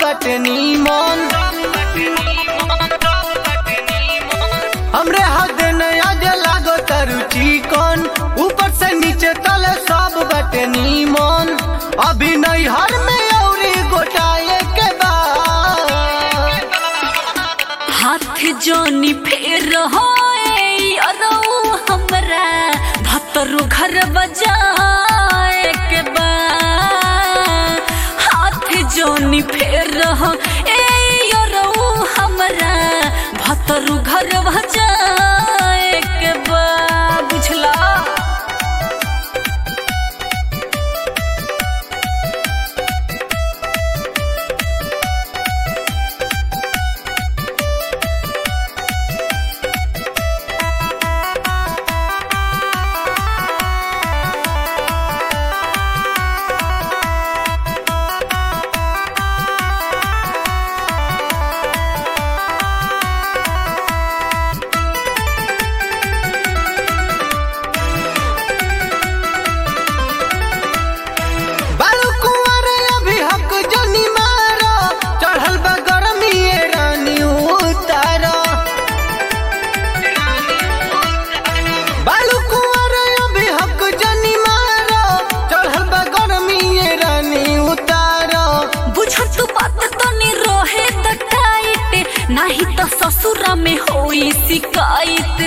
बटे नीमन हमरे हद नया जे लागो तरु चिकन ऊपर से नीचे तले सब बटे नीमन अभी नहीं हर में औरी गोटाए के बाद हाथ जोनी फेर होए अरौ हमरा भतरु घर बजाए के बा हाथ जोनी फेर हो ए अरौ हमरा भतरु घर बजाए के बा बुझला बालू कुंवर अभी हक जनी मारो चढ़ल बा गरमी ये रानी उतारो बालू कुंवर अभी हक जनी मारो चढ़ल बा गरमी ये रानी उतारो बुझत बात तनी रहे त टाइट नाही त ससुरा में होई शिकायत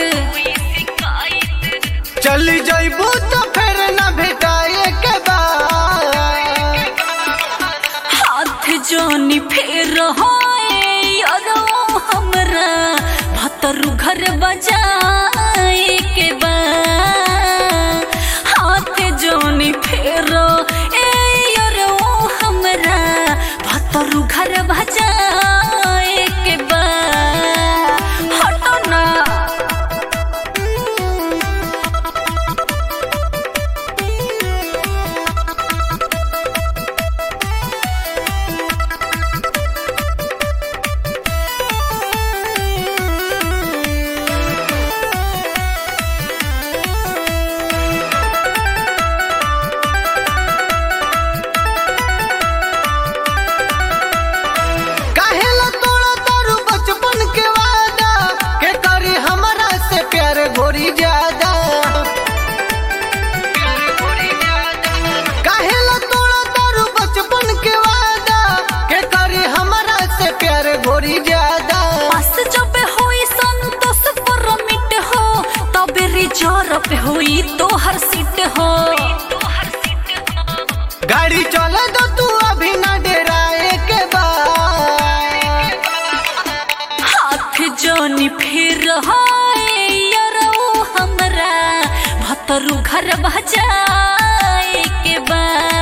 चली जइबू तो फिर न भेटाए के बाद हाथ जोनी फेर होए अरो हमरा भतरु घर बजाए के बा हाथ जोनी फेर ए अरो हमरा भतरु घर बजाए के बा हटो ना काहेला तोड़ा तारू बचपन के वादा के करी हमरा से प्यार गोरी ज्यादा काहेला तोड़ा तारू बचपन के वादा के करी हमरा से प्यार गोरी ज्यादा पास जब होई संतोष पर मिट हो तबे रिजर्व पे होई तो हर सीट हो गाड़ी चले दो तू अभी ना डराए के बाद हाथ जोनी फिर होए यरो हमरा भतरु घर बजाए के बा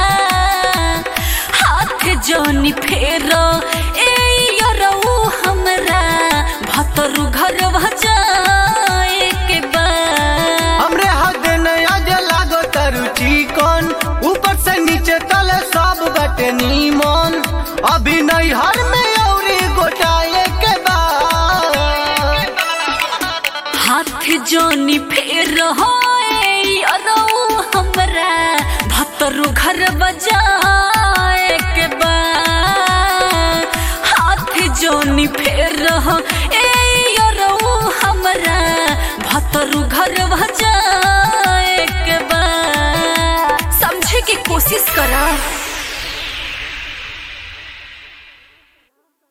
हाथ जोनी फेर ए यरो हमरा भतरु घर बजाए के बा हमरे हद नया जे लागो तरु चिकन ऊपर से नीचे तले सब बटे नीमन अभी नहीं हर में औरी गोटाए के बाद हाथ जोनी फेर होए अरो हमरा भतरु घर बजाए के बा हाथ जोनी फेर हो ए अरो हमरा भतरु घर